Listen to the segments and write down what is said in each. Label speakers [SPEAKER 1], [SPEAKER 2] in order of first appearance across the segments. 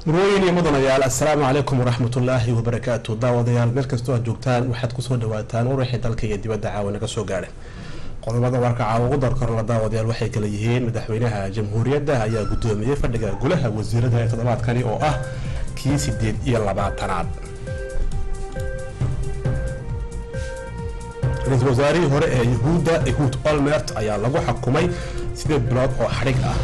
[SPEAKER 1] murooyin iyo mudanayaal assalaamu calaykum waraxmatullaahi wabarakaatu daawadayaal meel kastoo aad joogtaan waxaad kusoo dhawaataan waraxii dalka iyo dibadda caawa naga soo gaadhay qodobada warka caawa ugu darkorla daawadayaal waxay kala yihiin madaxweynaha jamhuuriyadda ayaa guddoomiyey fadhiga golaha wasiirada ee toddobaadkani oo ah kii sideed iyo labaatanaad ra-iisul wasaarihii hore ee yahuudda ehud olmert ayaa lagu xukumay sideed bilood oo xadhig ah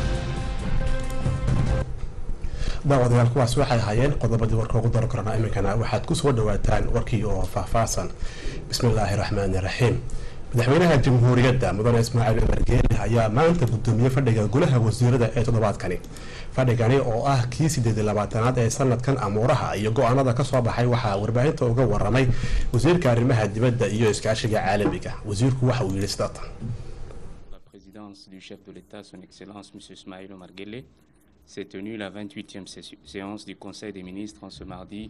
[SPEAKER 1] daawadayaal kuwaas waxay ahaayeen qodobadii warka ugu daro karana iminkana waxaad ku soo dhawaataan warkii oo faahfaahsan bismillaahi raxmaani raxiim madaxweynaha jamhuuriyadda mudane ismaaciil umar geele ayaa maanta guddoomiyey fadhiga golaha wasiirada ee toddobaadkani fadhigani oo ah kii sideed iyo labaatanaad ee sanadkan amuuraha iyo go-aanada kasoo baxay waxaa warbaahinta uga waramay wasiirka arrimaha dibadda iyo iskaashiga caalamiga wasiirku waxa uu yidhi sidatan
[SPEAKER 2] s'est tenue la 28e séance du Conseil des ministres en ce mardi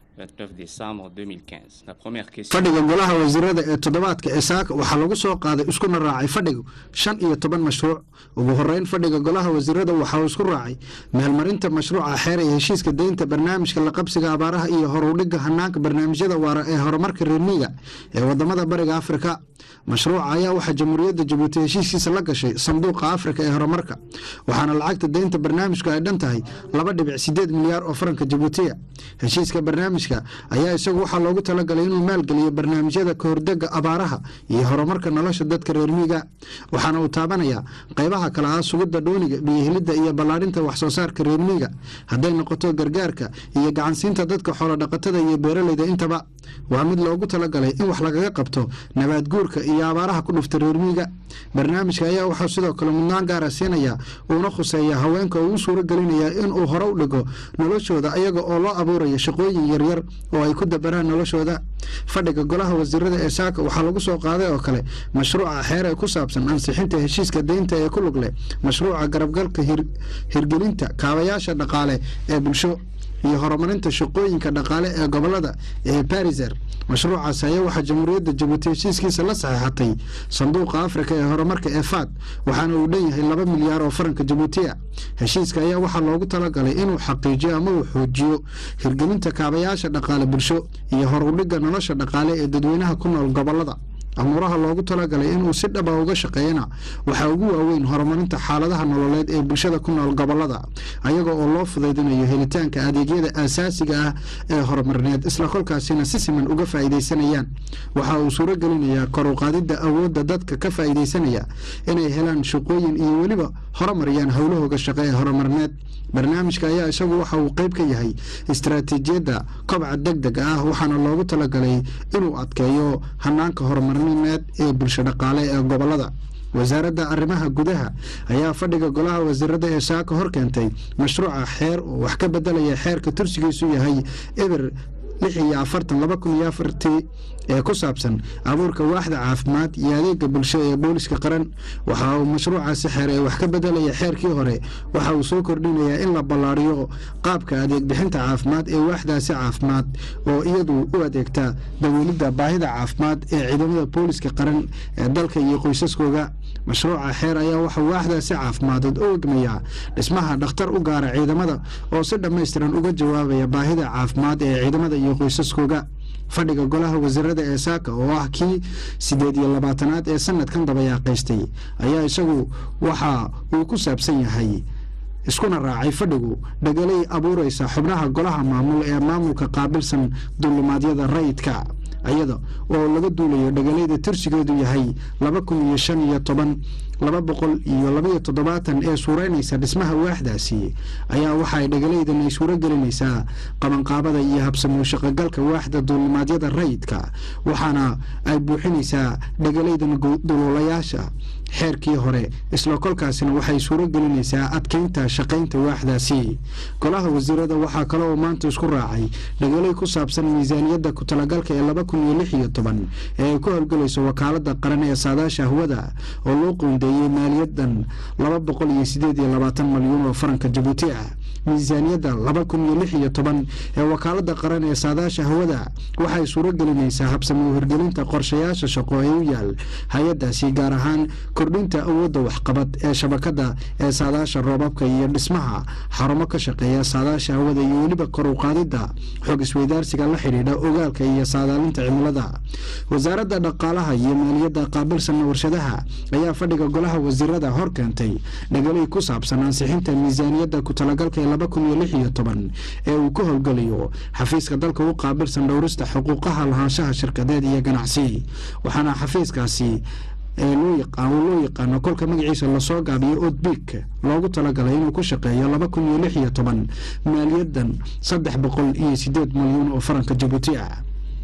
[SPEAKER 2] 29 décembre 2015. La première question...
[SPEAKER 3] fadhiga golaha wasiirada ee toddobaadka ee saaka waxaa lagu soo qaaday iskuna raacay fadhigu shan iyo toban mashruuc ugu horeyn fadhiga golaha wasiirada waxa uu isku raacay meelmarinta mashruuca xeer ee heshiiska deynta barnaamijka la qabsiga abaaraha iyo horudhiga hanaanka barnaamijyada waara ee horumarka reermiiga ee wadamada bariga afrika mashruuca ayaa waxaa jamhuuriyadda jabuuti heshiiskiisa la gashay sanduuqa afrika ee horumarka waxaana lacagta deynta barnaamijku ay dhan tahay laba dhibic sideed milyaar oo faranka jabuutiya heshiiska barnaamijka ayaa isagu waxaa loogu talagalay inuu maalgeliyo barnaamijyada kahordega abaaraha iyo horumarka nolosha dadka reermiiga waxaana uu taabanayaa qaybaha kale ah sugidda dhooniga biyohelidda iyo ballaadhinta waxsoo saarka reermiiga hadday noqoto gargaarka iyo gacansiinta dadka xoolodhaqatada iyo beeraleyda intaba waa mid loogu talagalay in wax lagaga qabto nabaad guurka iyo abaaraha ku dhufta reermiiga barnaamijka ayaa waxaa sidoo kale mudnaan gaara siinaya uuna khuseeya haweenka oo uu suuro gelinaya inuu hore u dhigo noloshooda ayaga oo loo abuuraya shaqooyin yaryar oo ay ku dabaraan noloshooda fadhiga golaha wasiirada ee saaka waxaa lagu soo qaaday oo kale mashruuca xeer ee ku saabsan ansixinta heshiiska deynta ee ku lug leh mashruuca garabgalka hirgelinta kaabayaasha dhaqaale ee bulsho iyo horumarinta shaqooyinka dhaqaale ee gobolada ee bariser mashruucaas ayaa waxaa jamhuuriyadda jabuuti heshiiskiisa la saxeexatay sanduuqa afrika ee horumarka ee faad waxaana uu dhan yahay laba milyaar oo faranka jabuutiya heshiiska ayaa waxaa loogu talagalay inuu xaqiijiyo ama uu xoojiyo hirgelinta kaabayaasha dhaqaale bulsho iyo horudhiga nolosha dhaqaale ee dadweynaha ku nool gobolada amuuraha loogu talagalay inuu si dhaba uga shaqeeyana waxaa ugu waaweyn horumarinta xaaladaha nololeed ee bulshada ku nool gobolada ayaga oo loo fudaydinayo helitaanka adeegyada aasaasiga ah ee horumarineed isla kolkaasina si siman uga faa'iidaysanayaan waxa uu suuro gelinayaa koruqaadidda awoodda dadka ka faa'iidaysanaya inay helaan shaqooyin iyo weliba horumariyaan howlahooga shaqo ee horumarineed barnaamijka ayaa isagu waxa uu qeyb ka yahay istaraatiijiyadda kobca deg deg ah waxaana loogu talagalay inuu adkeeyo hanaanka horumarineed ee bulsho dhaqaale ee gobolada wasaaradda arrimaha gudaha ayaa fadhiga golaha wasiirada ee saaka hor keentay mashruuca xeer oo wax ka bedelaya xeerka tursigiisu yahay eber lix iyo afartan laba kun iyo afartii ee ku saabsan abuurka waaxda caafimaad iyo adeega bulsho ee booliska qaran waxa uu mashruucaasi xeer ee wax ka bedelaya xeerkii hore waxa uu soo kordhinayaa in la ballaariyo qaabka adeeg bixinta caafimaad ee waaxdaasi caafimaad oo iyadu u adeegta daweelidda baahida caafimaad ee ciidamada booliska qaran ee dalka iyo qoysaskooga mashruuca xeer ayaa waxaa waaxdaasi caafimaaded u egmayaa dhismaha dhakhtar u gaara ciidamada oo si dhammaystiran uga jawaabaya baahida caafimaad ee ciidamada iyo qoysaskooga fadhiga golaha wasiirada ee saaka oo ah kii sideed iyo labaatanaad ee sanadkan dabayaaqaystay ayaa isagu waxa uu ku saabsan yahay iskuna raacay fadhigu dhagalay abuureysa xubnaha golaha maamul ee maamulka qaabilsan dulimaadyada rayidka iyada oo laga duulayo dhagalayda tirsigeedu yahay laba kun iyo shan iyo toban laba boqol iyo labaiyo toddobaatan ee suureynaysa dhismaha waaxdaasi ayaa waxaay dhagalaydan ay suuro gelinaysaa qabanqaabada iyo habsamoo shaqogalka waaxda duulimaadyada rayidka waxaana ay buuxinaysaa dhagalaydan duluulayaasha xeerkii hore isla kolkaasina waxay suuro gelinaysaa adkeynta shaqaynta waaxdaasi golaha wasiirada waxaa kale oo maanta isku raacay dhagalay ku saabsan miisaaniyadda ku-talagalka ee laba kun iyo lix iyo toban ee ay ku howlgelayso wakaalada qaran ee saadaasha hawada oo loo qoondeeyey maaliyadan laba boqol iyo sideed iyo labaatan malyan oo faranka jabuuti ah miisaaniyadda laba kun iyo lix iyo toban ee wakaalada qaran ee saadaasha hawada waxay suuro gelinaysaa habsamo hirgelinta qorshayaasha shaqo ee u yaal hay-adaasi gaar ahaan kordhinta awoodda waxqabad ee shabakada ee saadaasha roobabka iyo dhismaha xarumo ka shaqeeya saadaasha hawada iyo weliba kor u qaadidda xog isweydaarsiga la xidhiidha ogaalka iyo saadaalinta cimilada wasaaradda dhaqaalaha iyo maaliyadda qaabilsan warshadaha ayaa fadhiga golaha wasiirada hor keentay dhagalay ku saabsan ansixinta miisaaniyadda ku talagalka ee laba kun iyo lix iyo toban ee uu ka howlgelayo xafiiska dalka u qaabilsan dhowrista xuquuqaha lahaanshaha shirkadeed iyo ganacsi waxaana xafiiskaasi ee loo yaqaan loo yaqaano kolka magaciisa lasoo gaabiyo odbik loogu talagalay inuu ku shaqeeyo laba kun iyo lix iyo toban maaliyadan saddex boqol iyo sideed milyuun oo faranka jabuuti ah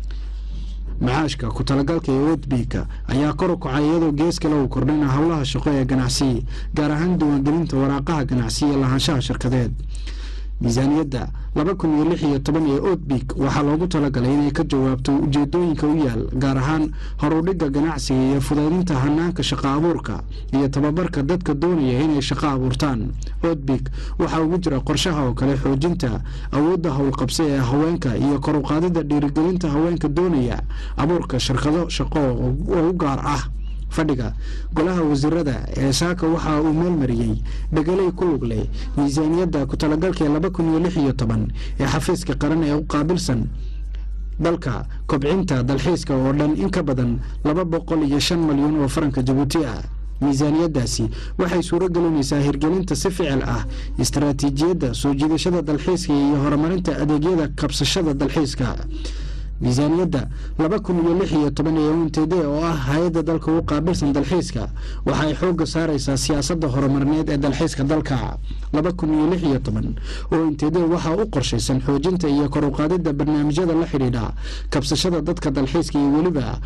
[SPEAKER 3] macaashka ku talagalka ee odbika ayaa kor u kacay iyadoo gees kale uu kordhina howlaha shaqo ee ganacsi gaar ahaan diiwaangelinta waraaqaha ganacsi iyo lahaanshaha shirkadeed miisaaniyadda laba kun iyo lix iyo toban ee odbik waxaa loogu talagalay inay ka jawaabto ujeedooyinka u yaal gaar ahaan horudhigga ganacsiga iyo fudaydinta hanaanka shaqo abuurka iyo tababarka dadka doonaya inay shaqo abuurtaan odbik waxaa ugu jira qorshaha oo kale xoojinta awoodda howlqabsi ee haweenka iyo kor u qaadidda dhiirigelinta haweenka doonaya abuurka shirkado shaqo oo u gaar ah fadhiga golaha wasiirada ee saaka waxa uu meelmariyey dhegalay ku lug leh miisaaniyadda ku talagalka laba kun iyo lix iyo toban ee xafiiska qaran ee u qaabilsan dalka kobcinta dalxiiska oo dhan in ka badan laba boqol iyo shan malyan oo faranka jabuuti ah miisaaniyaddaasi waxay suuro gelinaysaa hirgelinta si ficil ah istaraatiijiyadda soo jiidashada dalxiiska iyo horumarinta adeegyada kabsashada dalxiiska miisaaniyadda laba kun iyo lix iyo toban ee untd oo ah hay-adda dalka u qaabilsan dalxiiska waxa ay xoogga saaraysaa siyaasadda horumarineed ee dalxiiska dalka laba kun iyo lix iyo toban oo untd waxaa u qorshaysan xoojinta iyo kor u qaadidda barnaamijyada la xidhiidha kabsashada dadka dalxiiska iyo weliba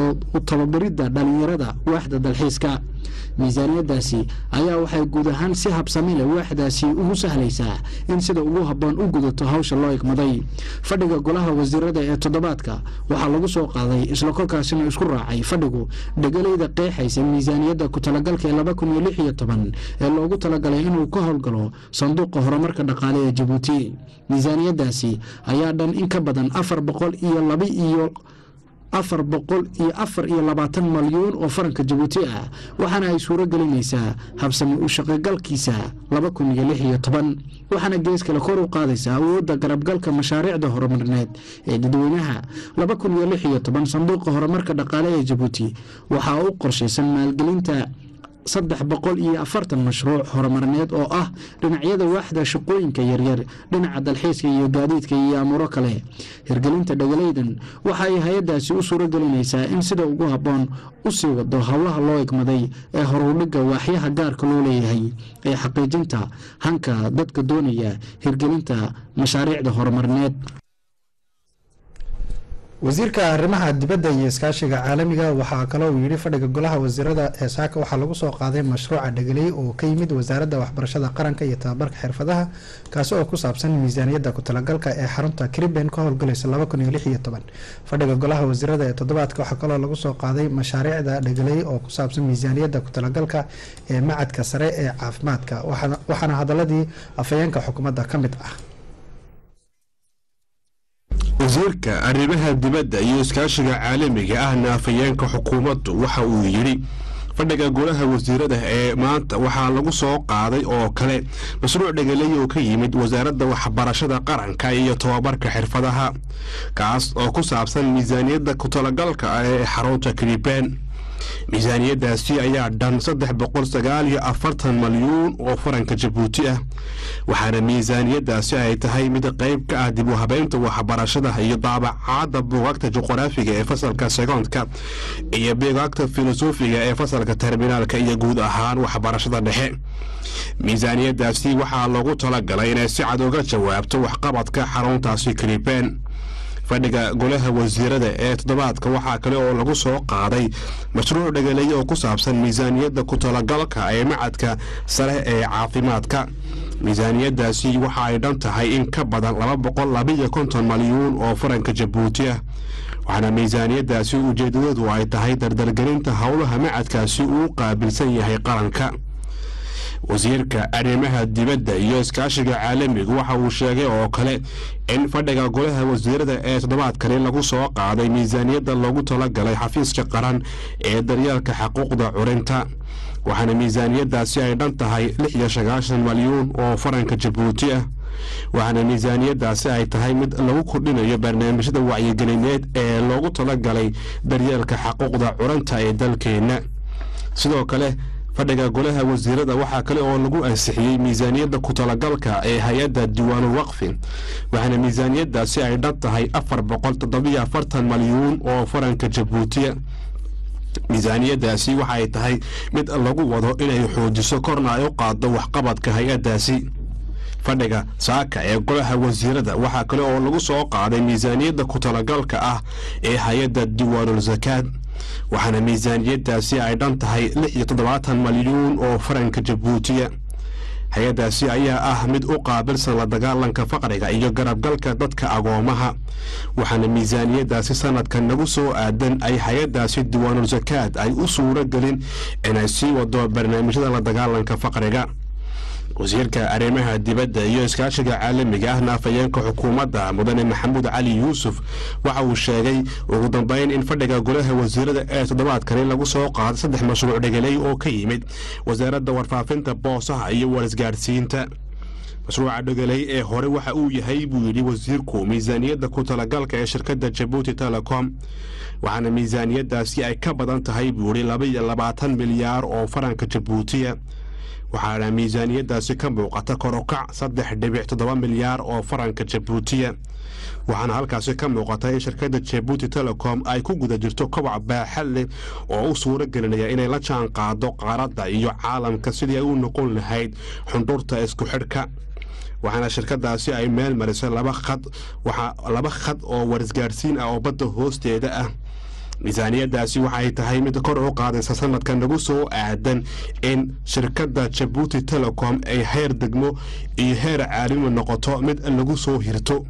[SPEAKER 3] u tababaridda dhalinyarada waaxda dalxiiska miisaaniyaddaasi ayaa waxay guud ahaan si habsami leh waaxdaasi ugu sahlaysaa in sida ugu habboon u gudato hawsha loo igmaday fadhiga golaha wasiirada ee toddobaadka waxaa lagu soo qaaday isla kolkaasina isku raacay fadhigu dhegalayda qeexaysa miisaaniyadda ku talagalka ee laba kun iyo lix iyo toban ee loogu talagalay inuu ka howlgalo sanduuqa horumarka dhaqaale ee jabuuti miisaaniyaddaasi ayaa dhan in ka badan afar boqol iyo laba iyo afar boqol iyo afar iyo labaatan malyuun oo faranka jabuuti ah waxaana ay suuro gelinaysaa habsami u shaqogalkiisa laba kun iyo lix iyo toban waxaana gees kale kor u qaadaysaa awoodda garabgalka mashaariicda horumarineed ee dadweynaha laba kun iyo lix iyo toban sanduuqa horumarka dhaqaale ee jabuuti waxaa u qorshaysan maalgelinta saddex boqol iyo afartan mashruuc horumarineed oo ah dhinacyada waaxda shaqooyinka yaryar dhinaca dalxiiska iyo gaadiidka iyo amuuro kale hirgelinta dhagalaydan waxa ay hay-addaasi u suuro gelinaysaa in sida ugu habboon u sii wado howlaha loo egmaday ee horudhigga waaxyaha gaarka loo leeyahay ee xaqiijinta hanka dadka doonaya hirgelinta mashaariicda horumarineed
[SPEAKER 4] wasiirka arrimaha dibadda iyo iskaashiga caalamiga waxaa kaloo uu yidhi fadhiga golaha wasiirada ee saaka waxaa lagu soo qaaday mashruuca dhegeley oo ka yimid wasaaradda waxbarashada qaranka iyo tababarka xirfadaha kaasi oo ku saabsan miisaaniyadda ku talagalka ee xarunta kriben ka howlgalaysa laba kun iyo lix iyo toban fadhiga golaha wasiirada ee toddobaadka waxaa kaloo lagu soo qaaday mashaariicda dhegeley oo ku saabsan miisaaniyadda ku talagalka ee macadka sare ee caafimaadka waxaana hadaladii afhayeenka xukuumadda ka mid ah
[SPEAKER 5] wasiirka arrimaha dibadda iyo iskaashiga caalamiga ahna afhayeenka xukuumaddu waxa uu yidhi fadhiga golaha wasiirada ee maanta waxaa lagu soo qaaday oo kale mashruuc dhegeley oo ka yimid wasaaradda waxbarashada qaranka iyo tobabarka xirfadaha kaas oo ku saabsan miisaaniyadda ku talagalka ah ee xarunta kriben miisaaniyaddaasi ayaa dhan saddex boqol sagaal iyo afartan malyuun oo faranka jabuuti ah waxaana miisaaniyaddaasi ay tahay mid qayb ka ah dib u habeynta waxbarashada iyo daabacaadda buugaagta juqraafiga ee fasalka segoondka iyo buugaagta filosofiga ee fasalka terminaalka iyo guud ahaan waxbarashada dhexe miisaaniyaddaasi waxaa loogu talagalay inay si cad uga jawaabto waxqabadka xaruntaasi kriben fadhiga golaha wasiirada ee toddobaadka waxaa kale oo lagu soo qaaday mashruuc dhegeley oo ku saabsan miisaaniyadda ku talagalka ee macadka sare ee caafimaadka miisaaniyaddaasi waxa ay dhan tahay in ka badan laba boqol labiyo konton malyuun oo faranka jabuuti ah waxaana miisaaniyaddaasi ujeedadadu ay tahay dardargelinta howlaha macadkaasi uu qaabilsan yahay qaranka wasiirka arrimaha dibadda iyo iskaashiga caalamiga waxa uu sheegay oo kale in fadhiga golaha wasiirada ee toddobaadkani lagu soo qaaday miisaaniyadda loogu talagalay xafiiska qaran ee daryeelka xuquuqda curinta waxaana miisaaniyadaasi ay dhan tahay lix iyo sagaashan malyuun oo faranka jabuuti ah waxaana miisaaniyadaasi ay tahay mid lagu kordhinayo barnaamijyada wacyigelineed ee loogu talagalay daryeelka xuquuqda curanta ee dalkeenna sidoo kale fadhiga golaha wasiirada waxaa kale oo lagu ansixiyey miisaaniyadda ku talagalka ee hay-adda diiwaanul waqfi waxaana miisaaniyadaasi ay dhan tahay afar boqol toddobiyo afartan malyuun oo faranka jabuutiya miisaaniyadaasi waxa ay tahay mid lagu wado inay xoojiso korna ay u qaado waxqabadka hay-addaasi fadhiga saaka ee golaha wasiirada waxaa kale oo lagu soo qaaday miisaaniyadda ku talagalka ah ee hay-adda diiwaanul sakaad waxaana miisaaniyadaasi ay dhan tahay lix iyo toddobaatan malyuun oo faranka jabuutiya hay-addaasi ayaa ah mid u qaabilsan la dagaalanka faqriga iyo garabgalka dadka agoomaha waxaana miisaaniyadaasi sanadkan nagu soo aadan ay hay-addaasi diiwaanul sakaad ay u suuro gelin inay sii wado barnaamijyada la dagaalanka faqriga wasiirka arrimaha dibadda iyo iskaashiga caalamiga ah naafayeenka xukuumadda mudane maxamuud cali yuusuf waxa uu sheegay ugu dambeyn in fadhiga golaha wasiirada ee toddobaadkani lagu soo qaaday saddex mashruuc dhegeley oo ka yimid wasaaradda warfaafinta boosaha iyo warisgaadhsiinta mashruuca dhegeley ee hore waxa uu yahay buu yidhi wasiirku miisaaniyadda ku talagalka ee shirkadda jabuuti telecom waxaana miisaaniyadaasi ay ka badan tahay buu yidhi laba iyo labaatan milyaar oo faranka jabuutiya waxaana miisaaniyadaasi ka muuqata korokac saddex dhibic toddoba milyaar oo faranka jabuutiya waxaana halkaasi ka muuqata in shirkadda jabuuti telecom ay ku guda jirto kobac baaxad leh oo u suuro gelinaya inay la jaan qaado qaaradda iyo caalamka sidii ay u noqon lahayd xundhurta isku xidhka waxaana shirkadaasi ay meel marisay laba khad laba khad oo warisgaadhsiin ah oo badda hoosteeda ah miisaaniyadaasi waxay tahay mid kor u qaadaysa sanadka nagu soo aadan in shirkadda jabuuti telecom ay heer degmo iyo heer caalami noqoto mid lagu soo hirto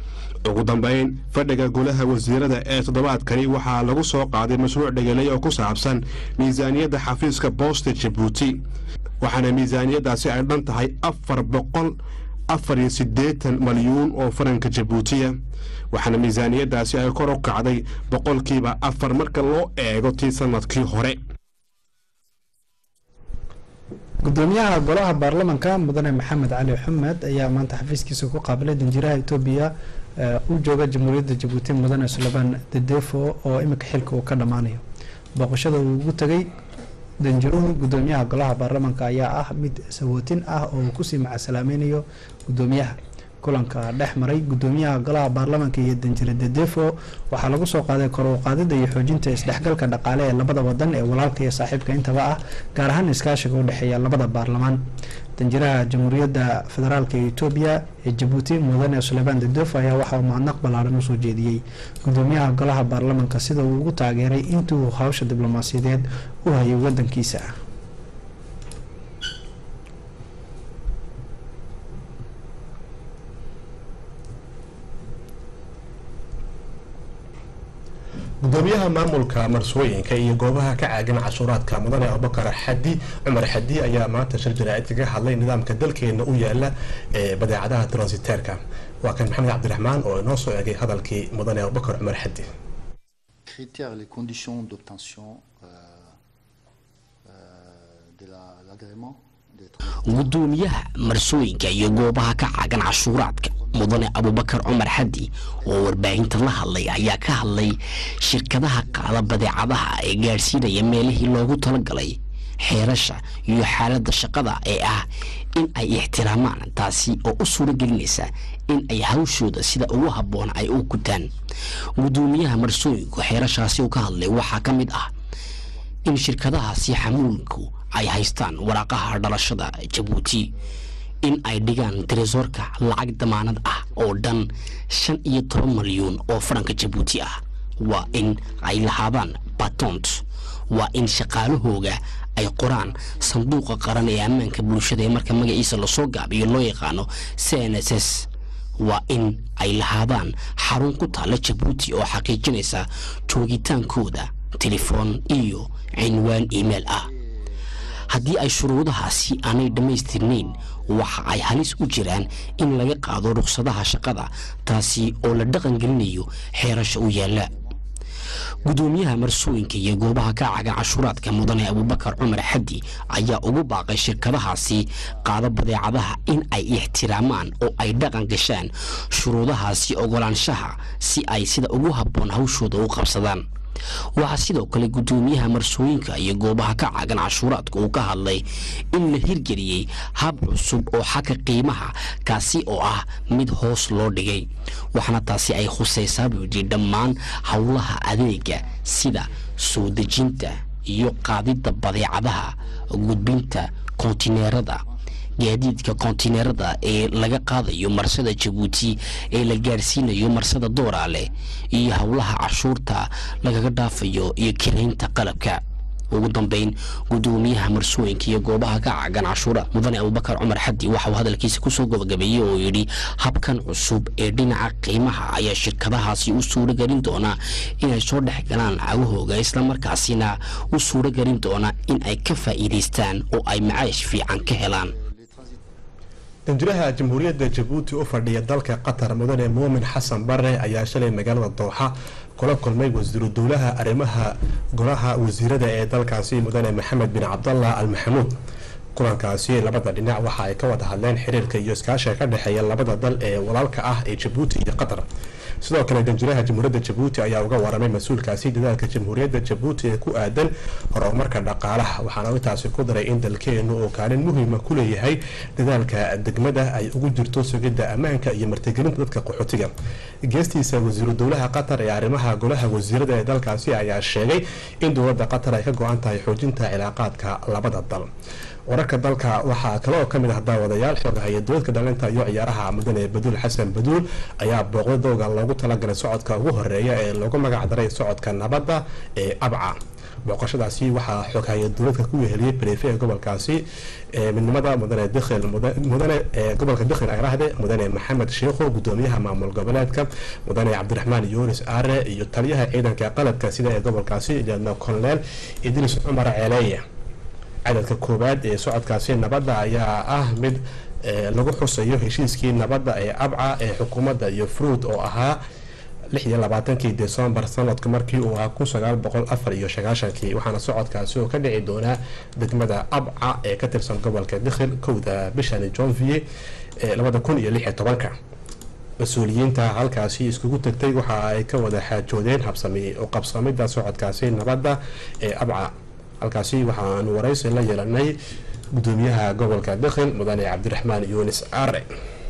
[SPEAKER 5] ugu dambeyn fadhiga golaha wasiirada ee toddobaadkani waxaa lagu soo qaaday mashruuc dhegeley oo ku saabsan miisaaniyadda xafiiska boosta jabuuti waxaana miisaaniyadaasi ay dhan tahay afar boqol afar iyo siddeetan malyuun oo faranka jabuutiya waxaana miisaaniyadaasi ay kor u kacday boqolkiiba afar marka loo eego tii sanadkii hore
[SPEAKER 4] gudoomiyaha golaha baarlamanka mudane maxamed cali xumed ayaa maanta xafiiskiisa ku qaabilay danjiraha etoobiya u jooga jamhuuriyadda jabuuti mudane suleymaan dedefo oo iminka xilka uu ka dhammaanayo booqashada uu ugu tegay danjiruhu gudoomiyaha golaha baarlamanka ayaa ah mid sawootin ah oo uu kusii macasalaamaynayo gudoomiyaha kulanka dhex maray gudoomiyaha golaha baarlamanka iyo danjire dedefo waxaa lagu soo qaaday kor u qaadida iyo xoojinta isdhexgalka dhaqaale ee labada wadan ee walaalka iyo saaxiibka intaba ah gaar ahaan iskaashiga u dhexeeya labada baarlamaan danjiraha jamhuuriyadda federaalk ee etoobiya ee jabuuti mudane suleymaan dedefo ayaa waxauu mahadnaq ballaaran usoo jeediyey gudoomiyaha golaha baarlamanka sida uu ugu taageeray intuu hawsha diblomaasiyadeed u hayay wadankiisa
[SPEAKER 1] gudoomiyaha maamulka marsooyinka iyo goobaha ka caagan cashuuraadka mudane abubakar xadi cumar xadi ayaa maanta shir jaraa'id kaga hadlay nidaamka dalkeena u yaala ee badeecadaha transiteerka waa kan maxamed cabdiraxmaan oo inoo soo egay hadalkii mudane abubakar cumar xadi
[SPEAKER 6] critères, les conditions d'obtention euh, euh, de la- l'agrément des transports.
[SPEAKER 7] gudoomiyaha marsooyinka iyo goobaha ka caagan cashuuraadka mudane abubakar cumar xadi oo warbaahinta la hadlay ayaa ka hadlay shirkadaha qaada badeecadaha ee gaadhsiinaya meelihii loogu talagalay xeerasha iyo xaaladda shaqada ee ah in ay ixtiraamaan taasi oo u suuro gelinaysa in ay hawshooda sida ugu habboon ay u gutaan gudoomiyaha marsooyinku xeerashaasi uu ka hadlay waxaa ka mid ah in shirkadahaasi xamuulinku ay haystaan waraaqaha dhalashada jabuuti in ay dhigaan tresoorka lacag damaanad ah oo dhan shan iyo toban malyuun oo faranka jabuuti ah waa in ay lahaadaan batont waa in shaqaalahooga ay qoraan sanduuqa qaran ee ammaanka bulshada ee marka magaciisa lasoo gaabiyo loo yaqaano c n s s waa in ay lahaadaan xarun ku taalla jabuuti oo xaqiijinaysa joogitaankooda telefoon iyo cinwaan email ah haddii ay shuruudahaasi aanay dhammaystirnayn waxa ay halis u jiraan in laga qaado ruqsadaha shaqada taasi oo la dhaqan gelinayo xeerasha u yaalla gudoomiyaha marsooyinka iyo goobaha ka cagan cashuuraadka mudane abubakar cumar xaddi ayaa ugu baaqay shirkadahaasi qaado badeecadaha in ay ixtiraamaan oo ay dhaqan gashaan shuruudahaasi ogolaanshaha si ay sida ugu habboon hawshooda u qabsadaan waxaa sidoo kale gudoomiyaha marsooyinka iyo goobaha ka cagan cashuuraadka uu ka hadlay in la hirgeliyey hab cusub oo xagga qiimaha kaasi oo ah mid hoos loo dhigay waxaana taasi ay khusaysaa buu yidhi dhammaan howlaha adeega sida soo dejinta iyo qaadidda badeecadaha gudbinta kontineerada gaadiidka kontineerada ee laga qaadayo marsada jabuuti ee la gaarsiinayo marsada dooraale iyo howlaha cashuurta lagaga dhaafayo iyo kiraynta qalabka ugu dambeyn gudoomiyaha marsooyinka iyo goobaha ka cagan cashuura mudane abubakar cumar xaddi waxa uu hadalkiisa kusoo gabagabeeyey oo yidhi habkan cusub ee dhinaca qiimaha ayaa shirkadahaasi u suuro gelin doona inay soo dhex galaan cagahooga islamarkaasina u suuro gelin doona in ay ka faa'iidaystaan oo ay macaash fiican ka helaan
[SPEAKER 1] danjiraha jamhuuriyadda jabuuti u fadhiya dalka qatar mudane muumin xasan bare ayaa shalay magaalada dooxa kula kulmay wasiiru dowlaha arrimaha golaha wasiirada ee dalkaasi mudane maxamed bin cabdallah al maxamuud kulankaasi labada dhinac waxa ay ka wada hadleen xiriirka iyo iskaashiga ka dhexeeya labada dal ee walaalka ah ee jabuuti iyo qatar sidoo kale danjiraha jamhuuriyadda jabuuti ayaa uga waramay mas-uulkaasi dadaalka jamhuuriyadda jabuuti ee ku aadan horumarka dhaqaalaha waxaana intaasi ku daray in dalkeenu uu kaalin muhiima ku leeyahay dadaalka degmada ay ugu jirto sugidda ammaanka iyo martigelinta dadka qaxootiga geestiisa wasiiru dowlaha qatar ee arrimaha golaha wasiirada ee dalkaasi ayaa sheegay in dowladda qatar ay ka go-an tahay xoojinta cilaaqaadka labada dal wararka dalka waxaa kale oo kamid ah daawadayaal xoogahaya dowladka dhalinta iyo ciyaaraha mudane baduul xasan baduul ayaa booqda dowga loogu talagalay socodka ugu horeeya ee loogu magac daray socodka nabadda ee abca booqashadaasi waxaa xoogahaya dowladka ku weheliyey bareefe ee gobolkaasi midnimada mudane dikhil mudane gobolka dikhil agrahde mudane maxamed sheikho gudoomiyaha maamul goboleedka mudane cabdiraxmaan yunis aare iyo taliyaha ciidanka qaladka sida ee gobolkaasi liadna colonel idris cumar ceeleeye cadadka koowaad ee socodkaasi nabadda ayaa ah mid lagu xusayo heshiiskii nabadda ee abca ee xukuumadda iyo fruud oo ahaa lix iyo labaatankii decembar sanadka markii uu ahaa kun sagaal boqol afar iyo sagaashankii waxaana socodkaasi oo ka dhici doonaa degmada abca ee ka tirsan gobolka dikhil kowda bishani jonvier ee labada kun iyo lix iyo tobanka mas-uuliyiinta halkaasi iskugu tagtay waxa ay ka wada xaajoodeen habsami oo qabsamida socodkaasi nabadda ee abca halkaasi waxaanu waraysi la yeelanay gudoomiyaha gobolka dakhil mudane cabdiraxmaan yunis are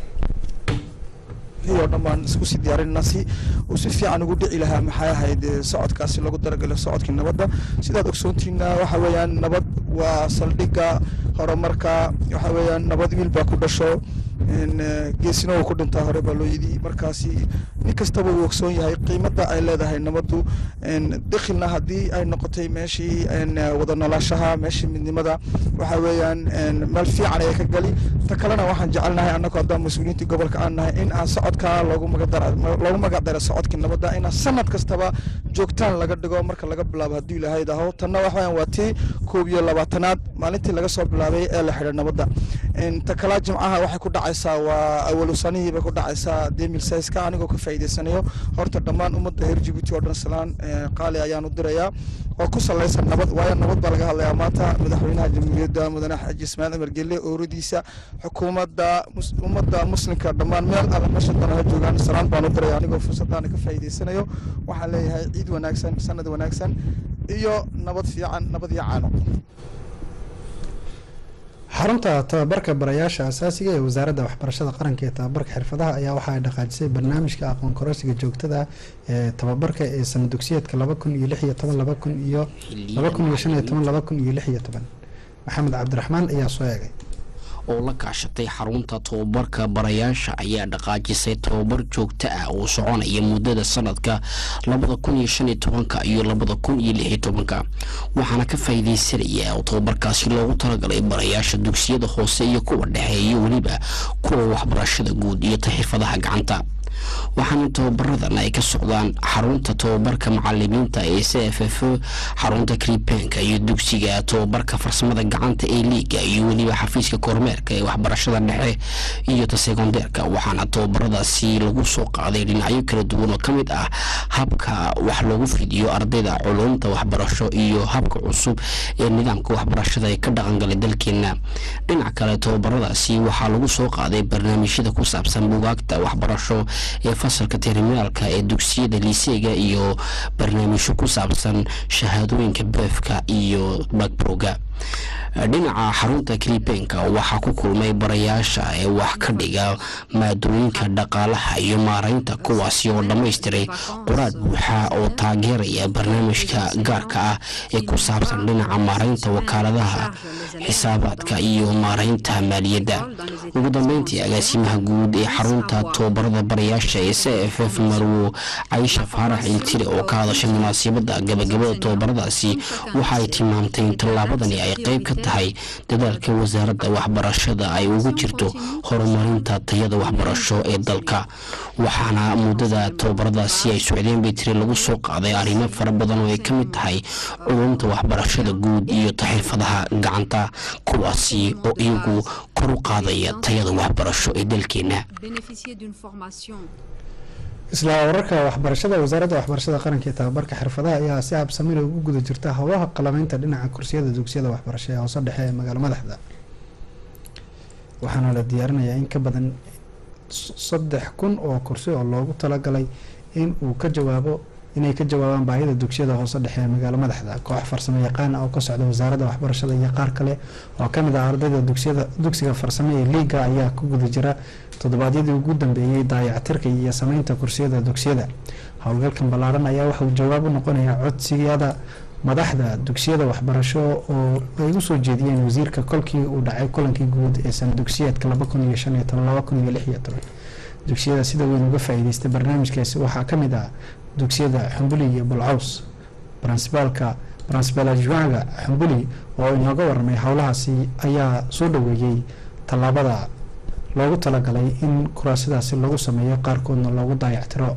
[SPEAKER 8] oo dhan baan isku sii diyaarinana si uu si fiican ugu dhici lahaa maxay ahayd socodkaasi lagu daragalo socodkii nabadda sidaad ogsoontiina waxa weeyaan nabad waa saldhigga horumarka waxa weeyaan nabad wiil baa ku dhasho geesina uu ku dhintaa hore baa loo yidhi markaasi nin kastaba uu ogsoon yahay qiimadda ay leedahay nabaddu dakhilna haddii ay noqotay meeshii wada noolaashaha meeshii midnimada waxa weeyaan meel fiican ayay ka gali ta kalena waxaan jecelnahay annagu haddaan mas-uuliyiintii gobolka aan nahay in aan socodka loogu magaloogu magac daro socodkii nabadda inaan sanad kastaba joogtaan laga dhigo marka laga bilaabo hadduu ilaahay daho tanna waxa weeyaan waa tii koob iyo labaatanaad maalintii laga soo bilaabay ee la xidhay nabadda ta kalaa jimcaha waxay ku dhacaysaa waa awalu sanihii bay ku dhacaysaa demil sayska anigoo ka faa'iidaysanayo horta dhammaan ummadda reer jabuuti oo dhan salaan qaali ayaan u dirayaa oo ku salaysan nabad waayo nabad baa laga hadlayaa maanta madaxweynaha jamhuuriyadda mudane xaaji ismaaciil cumar gelle ooradiisa xukuumadda ummadda muslimka dhammaan meel alla meesha dana ha joogaan salaan baan u diraya anigoo fursaddaana ka faa'iidaysanayo waxaan leeyahay ciid wanaagsan sanad wanaagsan iyo nabad fiican nabad iyo caano
[SPEAKER 4] xarunta tababarka barayaasha asaasiga ee wasaaradda waxbarashada qaranka ee tababarka xirfadaha ayaa waxa ay dhaqaajisay barnaamijka aqoon kororsiga joogtada ee tababarka ee sana dugsiyeedka laba kun iyo lix iyo toban laba kun iyo laba kun iyo shan iyo toban laba kun iyo lix iyo toban maxamed cabdiraxmaan ayaa soo eegay
[SPEAKER 7] oo la kaashatay xarunta tababarka barayaasha ayaa dhaqaajisay tababar joogto ah oo soconaya muddada sanadka labada kun iyo shan iyo tobanka iyo labada kun iyo lix iyo tobanka waxaana ka faa'iidaysanaya oo tababarkaasi loogu talagalay barayaasha dugsiyada hoose iyo kuwa dhexe iyo weliba kuwa waxbarashada guud iyo ta xirfadaha gacanta waxaana tababaradan ay ka socdaan xarunta tababarka macalimiinta ee c f f xarunta kribenka iyo dugsiga tababarka farsamada gacanta ee liiga iyo weliba xafiiska kormeerka ee waxbarashada dhexe iyo ta sekondeerka waxaana tababaradaasi lagu soo qaaday dhinacyo kala duwan oo ka mid ah habka wax loogu fidiyo ardayda culumta waxbarasho iyo habka cusub ee nidaamka waxbarashada ee ka dhaqangalay dalkeena dhinac kale tababaradaasi waxaa lagu soo qaaday barnaamijyada ku saabsan bugaagta waxbarasho ee fasalka terminaalka ee dugsiyada liiseega iyo barnaamijyo ku saabsan shahaadooyinka beefka iyo bakbroga dhinaca xarunta kribenka waxaa ku kulmay barayaasha ee wax ka dhiga maadooyinka dhaqaalaha iyo maareynta kuwaasi oo dhammaystiray qoraad buuxa oo taageeraya barnaamijka gaarka ah ee ku saabsan dhinaca maareynta wakaaladaha xisaabaadka iyo maareynta maaliyadda ugu dambeyntii agaasimaha guud ee xarunta tababarada barayaasha ee c f f marwo caisha faarax iltire oo ka hadashay munaasabada gabagabada tababaradaasi waxa ay tilmaamtay in tallaabadani ay qayb ka tahay dadaalka wasaaradda waxbarashada ay ugu jirto horumarinta tayada waxbarasho ee dalka waxaana muddada tababaradaasi ay socdeen bay tiri lagu soo qaaday arrimo fara badan oo ay ka mid tahay culumta waxbarashada guud iyo taxirfadaha gacanta kuwaasi oo iyagu kor u qaadaya tayada waxbarasho ee dalkeena
[SPEAKER 4] isla wararka waxbarashada wasaaradda waxbarashada qaranka iyo tababarka xirfadaha ayaa si habsamina ugu guda jirta howlaha qalameynta dhinaca kursiyada dugsiyada waxbarasho ee hoose dhexe ee magaalo madaxda waxaana la diyaarinayaa in ka badan saddex kun oo kursi oo loogu talagalay in uu ka jawaabo inay ka jawaabaan baahida dugsiyada hoose dhexe ee magaalo madaxda koox farsamo yaqaan ah oo ka socda wasaaradda waxbarashada iyo qaar kale oo kamid ah ardayda dugsiyada dugsiga farsamo ee liiga ayaa ku guda jira toddobaadyadii ugu dambeeyey daayactirka iyo sameynta kursiyada dugsiyada howlgalkan ballaaran ayaa waxauu jawaab u noqonayaa codsiyada madaxda dugsiyada waxbarasho oo ay u soo jeediyeen wasiirka kolkii uu dhacay kulankii guud ee sana dugsiyeedka laba kun iyo shan iyo toban laba kun iyo lix iyo toban dugsiyada sida weyn uga faa-iideystay barnaamijkaasi waxaa ka mid ah dugsiyada xumbuli iyo bulcaws brinsibaalka brinsibal ajwaaga xumbuli oo inooga waramay howlahaasi ayaa soo dhaweeyey tallaabada loogu talagalay in kuraasidaasi lagu sameeyo qaarkoodna loogu daayactiro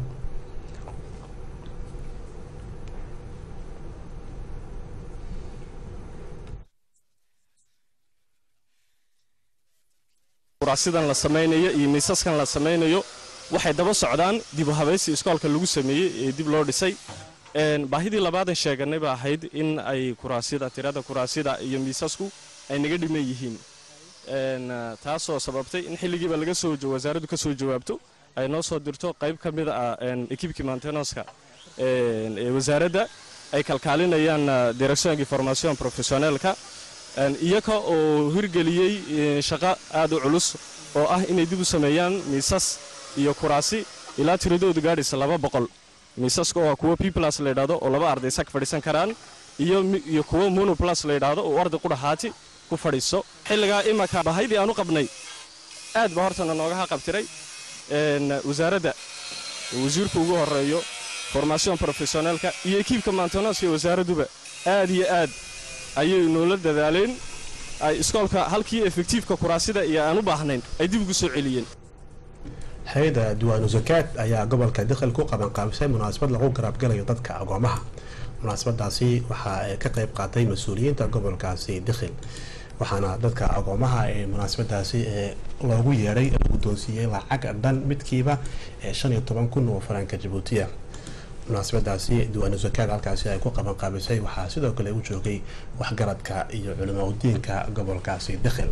[SPEAKER 9] kuraasidan la samaynayo iyo miisaskan la samaynayo waxay daba socdaan dib u habaysi iskoolka lagu sameeyey ee dib loo dhisay baahidii labaadan sheeganay ba ahayd in ay kuraasida tirada kuraasida iyo miisasku ay naga dhiman yihiin taasoo sababtay in xilligiiba laga soo wasaaraddu ka soo jawaabto ay noo soo dirto qayb ka mid ah ekibkii mantenonska ee wasaaradda ay kalkaalinayaan direction information professionelka iyaga oo hirgeliyey shaqo aad u culus oo ah inay dib u sameeyaan miisas iyo kuraasi ilaa tiradoodu gaadhaysa laba boqol miisaska oo kuwa piplas la yidhahdo oo laba arday sag fadhiisan karaan iyo kuwa monoplas la yidhaahdo oo arday qudhaxaati ku fadhiiso xilligaa imanka bahaydii aan u qabnay aad ba hortana nooga haqabtiray wasaaradda wasiirku ugu horeeyo formaation professionaalka iyo ekiibka mantenonska wasaaradduba aad iyo aad ayay noola dadaaleen ay iskoolka halkii efektiifka kuraasida iyo aan u baahnayn ay dib ugu soo celiyeen
[SPEAKER 1] hay-adda diwaanu zakaad ayaa gobolka dikhil ku qabanqaabisay munaasabad lagu garaabgalayo dadka agoomaha munaasabadaasi waxaa ka qayb qaatay mas-uuliyiinta gobolkaasi dikhil waxaana dadka agoomaha ee munaasabadaasi ee loogu yeedhay la guddoonsiiyey lacag dhan midkiiba ee shan iyo toban kun oo faranka jabuutiya munaasabadaasi diwaanu zakaad halkaasi ay ku qabanqaabisay waxaa sidoo kale u joogay waxgaradka iyo culimaudiinka gobolkaasi dikhil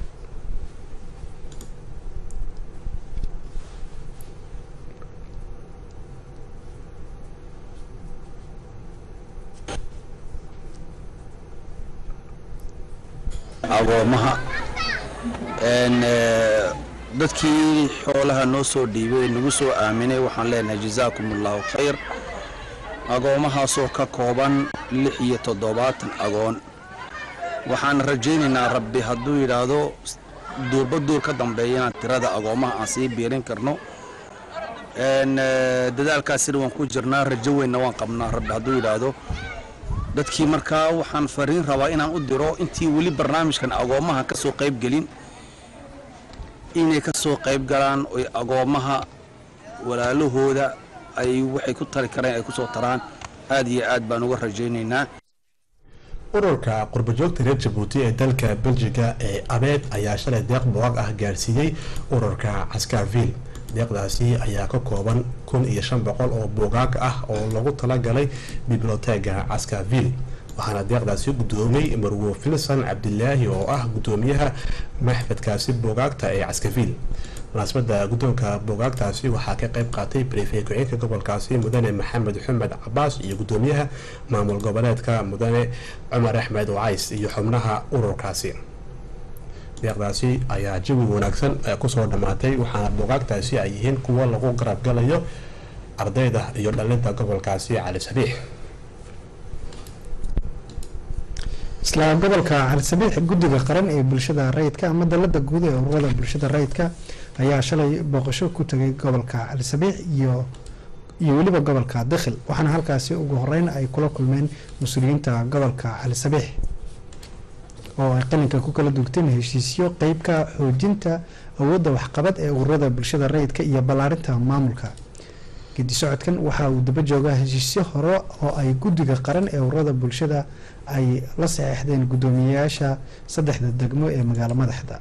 [SPEAKER 10] agoomaha dadkii xoolaha noo soo dhiibay nagu soo aaminay waxaan leenahay jazaakum allahu khayr agoomahaasoo ka kooban lix iyo toddobaatan agoon waxaan rajaynaynaa rabbi hadduu yidhaahdo duurba duur ka dambeeyana tirada agoomaha aan sii biirin karno dadaalkaasina waan ku jirnaa rajo weynna waan qabnaa rabbi hadduu yidhaahdo dadkii markaa waxaan fariin rabaa inaan u diro intii weli barnaamijkan agoomaha ka soo qayb gelin inay ka soo qayb galaan oy agoomaha walaalahooda ay waxay ku tari kareen ay ku soo taraan aad iyo aad baan uga rajaynaynaa
[SPEAKER 1] ururka qurbajoogta reer jabuuti ee dalka beljiga ee abeed ayaa shalay deeq boog ah gaarsiiyey ururka caskarville deeqdaasi ayaa ka kooban kun iyo shan boqol oo buugaag ah oo lagu talagalay biblioteega caskarville waxaana deeqdaasi guddoomiyey marwo filson cabdilaahi oo ah guddoomiyaha maxfadkaasi buugaagta ee caskarville munaasabada guddoonka buugaagtaasi waxaa ka qayb qaatay brefey ku-xigeenka gobolkaasi mudane maxamed xumed cabaas iyo guddoomiyaha maamul goboleedka mudane cumar axmed wacays iyo xubnaha ururkaasi deeqdaasi ayaa jawi wanaagsan kusoo dhammaatay waxaana buugaagtaasi ay yihiin kuwo lagu garabgalayo ardayda iyo dhalinta gobolkaasi cali sabiix
[SPEAKER 4] isla gobolka calisabiix guddiga qaran ee bulshada rayidka ama dalada guud ee ururada bulshada rayidka ayaa shalay booqasho ku tagay gobolka calisabiix iyo iyo weliba gobolka dakhil waxaana halkaasi ugu horeyn ay kula kulmeen mas-uuliyiinta gobolka calisabiix oo ay qalinka ku kala dugteen heshiisyo qeybka xoojinta awoodda waxqabad ee ururada bulshada rayidka iyo ballaarinta maamulka gedi socodkan waxa uu daba joogaa heshiisyo hore oo ay guddiga qaran ee ururada bulshada ay la saxeixdeen guddoomiyeyaasha saddexda degmo ee magaalo madaxda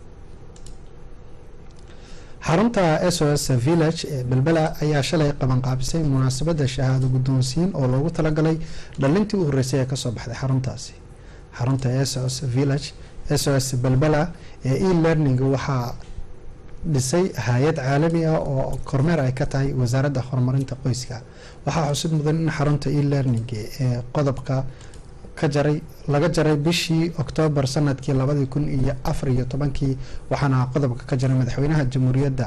[SPEAKER 4] xarunta s o s village ee belbela ayaa shalay qabanqaabisay munaasabadda shahaado guddoonsiin oo loogu talagalay dhalintii u horreysay ee kasoo baxday xaruntaasi xarunta s o s village s o s belbela ee e learning waxaa dhisay hay-ad caalami ah oo kormeer ay ka tahay wasaaradda horumarinta qoyska waxaa xusid mudan in xarunta e learning ee qodobka ka jaray laga jaray bishii oktoobar sanadkii labadii kun iyo afar iyo tobankii waxaana qodobka ka jaray madaxweynaha jamhuuriyadda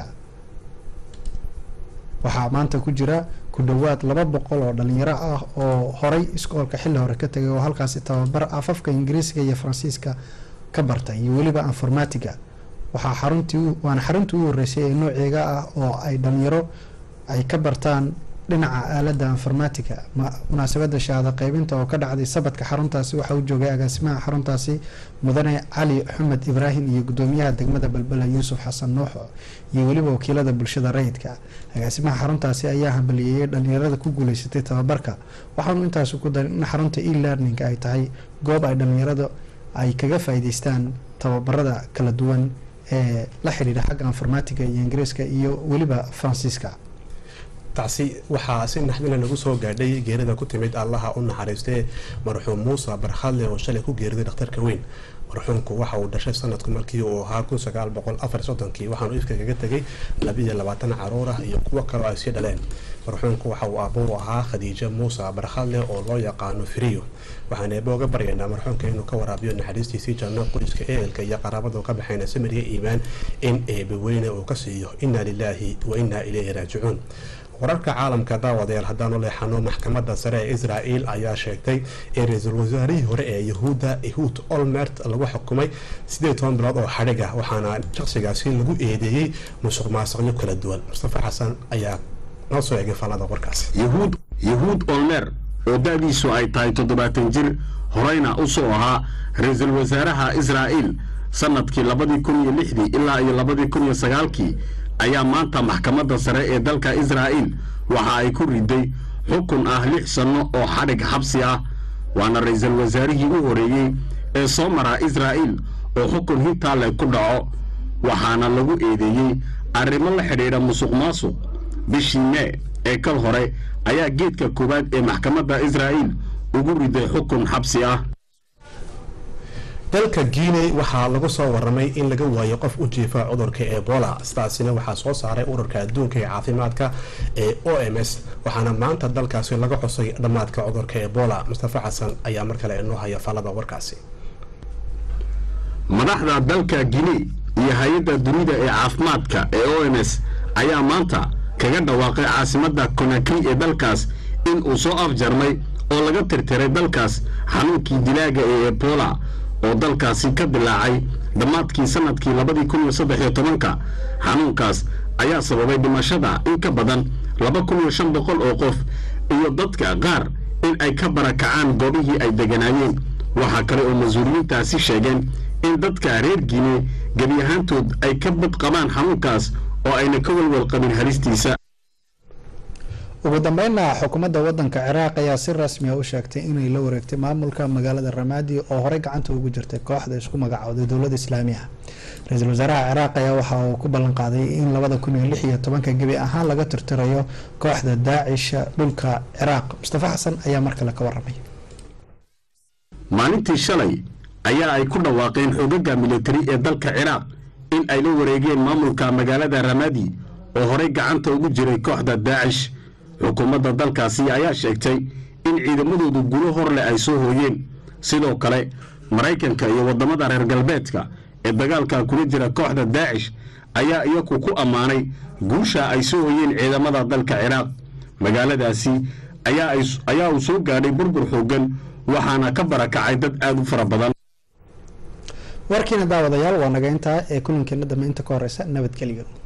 [SPEAKER 4] waxaa maanta ku jira ku dhowaad laba boqol oo dhalinyaro ah oo horay iskoolka xilli hore ka tegay oo halkaasi tababar afafka ingiriisiga iyo faransiiska ka bartay iyo weliba informatiga waxaa xaruntii waana xaruntii u horeysay ee nooceega ah oo ay dhalinyaro ay ka bartaan dhinaca aalada informatiga munaasabada shahaado qeybinta oo ka dhacday sabadka xaruntaasi waxaa u joogay agaasimaha xaruntaasi mudane cali xumed ibraahim iyo gudoomiyaha degmada balbela yuusuf xasan nuuxo iyo weliba wakiilada bulshada rayidka agaasimaha xaruntaasi ayaa hambaliyeeyay dhalinyarada ku guuleysatay tababarka waxaanu intaasi ku darin in xarunta e learning ay tahay goob ay dhalinyarada ay kaga faa'iideystaan tababarada kala duwan ee la xidhiidha xagga informatiga iyo ingiriiska iyo weliba faransiiska
[SPEAKER 1] taasi waxaa si naxdina lagu soo gaadhay geerida ku timid allaha u naxariistee marxuum muuse barkhadle oo shalay ku geeriday dhakhtarka weyn marxuumku waxa uu dhashay sanadku markii uu ahaa kun sagaal boqol afar soddonkii waxaanu ifka kaga tegay labiiyo labaatan caruur ah iyo kuwo kaloo ay sii dhaleen marxuumku waxa uu aabuur ahaa khadiijo muuse barkhadle oo loo yaqaano firiyo waxaan eeba uga baryaynaa marxuumka inuu ka waraabiyo naxariistiisii janno qoyska ehelka iyo qaraabadu ka baxayna samiriya iimaan in eebe weyne uu ka siiyo inna lilaahi wa innaa ilayhi raajicuun wararka caalamka daawadayaal haddaanu leexano maxkamadda sare ee israel ayaa sheegtay in ra-iisul wasaarihii hore ee yahuudda ehud olmert lagu xukumay sideed toban bilood oo xadhig ah waxaana shaqsigaasi lagu eedeeyey musuq maasuqyo kala duwan mustafa xasan ayaa noo soo eegay faallada warkaas
[SPEAKER 5] yahuud yahuud olmer oo da-diisu ay tahay toddobaatan jir horeyna u soo ahaa ra-iisul wasaaraha israa'il sanadkii labadii kun iyo lixdii ilaa iyo labadii kun iyo sagaalkii ayaa maanta maxkamadda sare ee dalka israa'iil waxa ay ku riday xukun ah lix sanno oo xadhig xabsi ah waana ra-iisul wasaarihii u horeeyey ee soo maraa israa'iil oo xukun hintaale ku dhaco waxaana lagu eedeeyey arrimo la xidhiidha musuq maasuq bishii mee ee kal hore ayaa geedka koowaad ee maxkamadda israa'iil ugu riday xukun xabsi ah
[SPEAKER 1] dalka guiney waxaa lagu soo waramay in laga waayo qof u jiifa cudurka ebola sidaasina waxaa soo saaray ururka adduunka ee caafimaadka ee o m s waxaana maanta dalkaasi laga xusay dhammaadka cudurka ebola mustafa xasan ayaa mar kale inoo haya faalada warkaasi
[SPEAKER 5] madaxda dalka guiney iyo hay-adda dunida ee caafimaadka ee o m s ayaa maanta kaga dhawaaqay caasimadda konakri ee dalkaas in uu soo afjarmay oo laga tirtiray dalkaas xanuunkii dilaaga ee ebola oo dalkaasi ka dilaacay dhammaadkii sanadkii labadii kun iyo saddex iyo tobanka xanuunkaas ayaa sababay dhimashada in ka badan laba kun iyo shan boqol oo qof iyo dadka qaar in ay ka barakacaan goobihii ay deganaayeen waxaa kale oo mas-uuliyiintaasi sheegeen in dadka reer guine gebi ahaantood ay ka bad qabaan xanuunkaas oo ayna ka walwal qabin halistiisa
[SPEAKER 4] ugu dambeynna xukuumadda wadanka ciraaq ayaa si rasmi a u sheegtay inay la wareegtay maamulka magaalada ramaadi oo horey gacanta ugu jirtay kooxda isku magacowday dowladda islaamiga ra-iisul wasaaraha ciraaq ayaa waxa uu ku ballan qaaday in labada kun iyo lix iyo tobanka gebi ahaan laga tirtirayo kooxda daacisha dhulka ciraaq mustafa xasan ayaa mar kale ka waramay
[SPEAKER 11] maalintii shalay ayaa ay ku dhawaaqeen xoogaga militari ee dalka ciraaq in ay la wareegeen maamulka magaalada ramadi oo horey gacanta ugu jiray kooxda daacish xukuumadda dalkaasi ayaa sheegtay in ciidamadoodu gulo horleh ay soo hooyeen sidoo kale maraykanka iyo waddamada reer galbeedka ee dagaalka kula jira kooxda daacish ayaa iyaku ku ammaanay guusha ay soo hooyeen ciidamada dalka ciraaq magaaladaasi ayaa uu soo gaadhay burbur xooggan waxaana ka barakacay dad aad u fara badan
[SPEAKER 4] warkiina daawadayaal waa naga intaa ee kulankeena dambe inta ka horeysa nabadgelyo